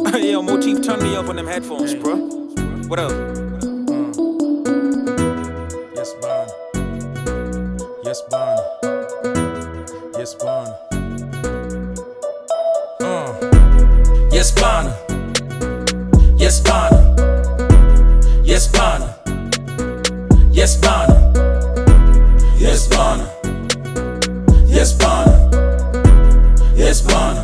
Yo, Motif, turn me up on them headphones, bro. What up? Yes, Bon. Yes, Bon. Yes, Bon. Uh. Yes, Bon. Yes, Bon. Yes, Bon. Yes, Bon. Yes, Bon. Yes, Bon. Yes, Bon.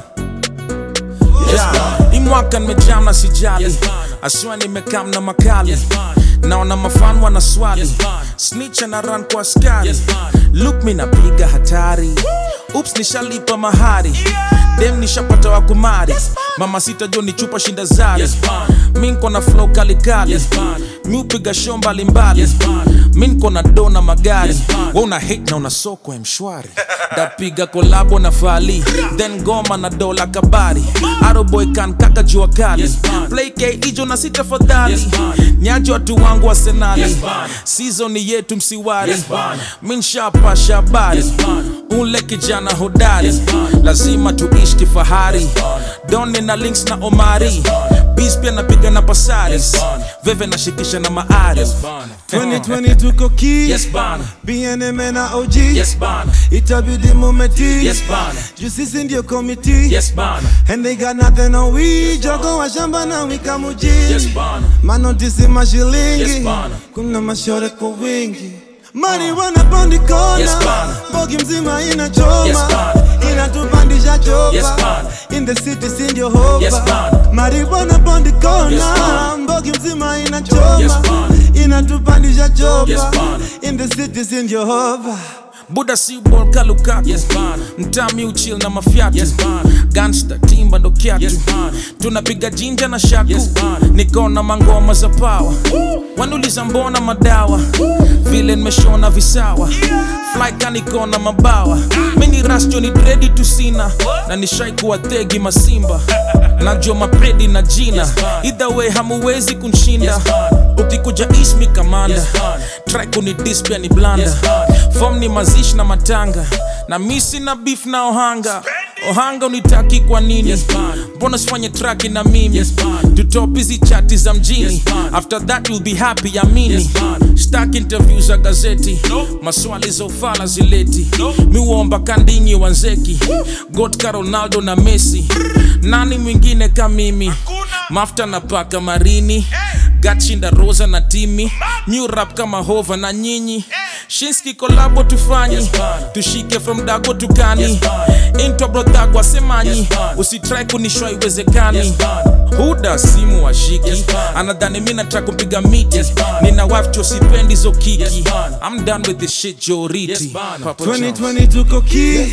Yes, Bon. Hii mwaka nimejam na sijali Yes, bana. aswa nimekam na makali Yes, bana. naona mafan wana swali Yes, bana. snitch na run kwa askari Yes, bana. look mi napiga hatari ups nishalipa mahari dem nishapata wakumari mama sita jo ni chupa shinda zari Yes, bana. mi nko na flow kalikali Yes, bana. mi upiga show mbalimbali Yes, bana. mi nko na do na magari Yes, bana. we una hate na una soko ya mshwari dapiga kolabo na fali then goma na dola kabari aroboy kan kaka jua kali Yes, bana. play k ijo na sita fadhali Yes, bana. nyaji watu wangu arsenali Yes, bana. sizoni yetu msiwari Yes, bana. mi nshapasha habari Yes, bana. ule kijana hodari Yes, bana. lazima tuishi kifahari bana. doni na links na omari Yes, bana. bis pia napiga na pasaris Yes, bana. veve nashikisha na maari Yes, Bon. 2020 tuko ki Yes, Bon. BNM na OG Yes, Bon. itabidi mumeti Yes, Bon. juu sisi ndio komiti Yes, Bon. and they got nothing on we jogo wa shamba na wika mujini Yes, Bon. manotisi mashilingi Yes, bana. kuna mashore kwa wingi marijuana pondi kona Yes, bana. bogi mzima inachoma Yes, bana. inatupandisha chopa Yes, bana. in the city si ndio hova Yes, bana. marijuana pondi kona Yes, bana. mbogi mzima inachoma Yes, bana. inatupandisha chopa Yes, bana. in the city si ndio hova buda si bol kalukaku Yes, bana. mtami uchil na mafyatu Yes, bana. gangsta timba ndo kyatu Yes, bana. tunapiga jinja na shaku Yes, bana. nikona mangoma za pawa wanuliza mbona madawa vile nimeshona visawa flyka nikona mabawa mini rasjo ni dredi tusina na nishai kuwa tegi masimba najua mapredi na jina Yes, bana. either way hamuwezi kunshinda Yes, bana. ukikuja ismi kamanda Yes, bana. track ni dispia ni blanda Yes, bana. fom ni mazishi na matanga na misi na beef na ohanga ohanga unitaki kwa nini Yes, bana. mbona sifanye traki na mimi Yes, bana. tutop hizi chati za mjini Yes, bana. after that you'll be happy amini Yes, bana. stak interview za gazeti maswali za ufala zileti miuomba kandinyi wanzeki gotka ronaldo na messi nani mwingine ka mimi mafta na paka marini gatshinda rosa na timi new rap kama hova na nyinyi shinski kolabo tufanyi Yes, bana. tushike from dago tukani Yes, bana. intwa brodhagwa semanyi Yes, bana. usitrai kunishwa iwezekani Yes, bana. huda simu washiki Yes, bana. anadhani mi nataka kupiga miti Yes, bana. nina wife cho sipendi zo kiki Yes, bana. I'm done with this shit joriti Yes, bana. Papa John's. 2020 tuko ki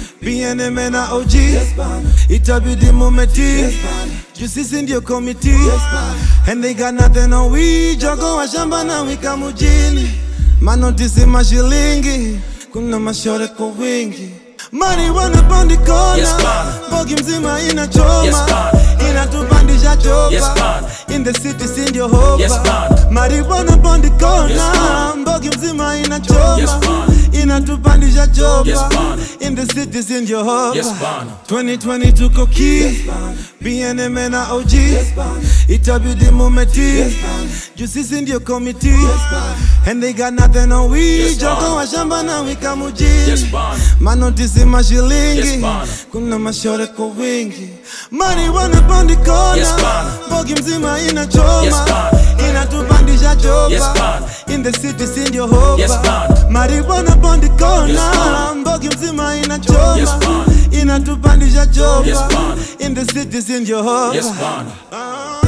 BNM na OG itabidi mumeti juu sisi ndio komiti and they got nothing on we jogo wa shamba na wika mujini manotisi mashilingi kuna mashore kwa wingi marijuana pondi kona Yes, bana. bogi mzima inachoma Yes, bana. inatupandisha chopa Yes, bana. in the city si ndio hova Yes, bana. marijuana pondi kona Yes, bana. mbogi mzima inachoma Yes, bana. inatupandisha chopa Yes, bana. in the city si ndio hova Yes, bana. 2020 tuko ki BNM na OG itabidi mumeti juu sisi ndio komiti and they got nothing on we Yes, jogo bana. wa shamba na wika mujini Yes, bana. manotisi mashilingi Yes, bana. kuna mashore kwa wingi marijuana pondi kona Yes, bana. bogi mzima inachoma Yes, bana. inatupandisha chopa Yes, bana. in the city si ndio hova Yes, bana. marijuana pondi kona Yes, bana. mbogi mzima inachoma Yes, bana. inatupandisha chopa Yes, bana. in the city si ndio hova Yes, bana. Ah.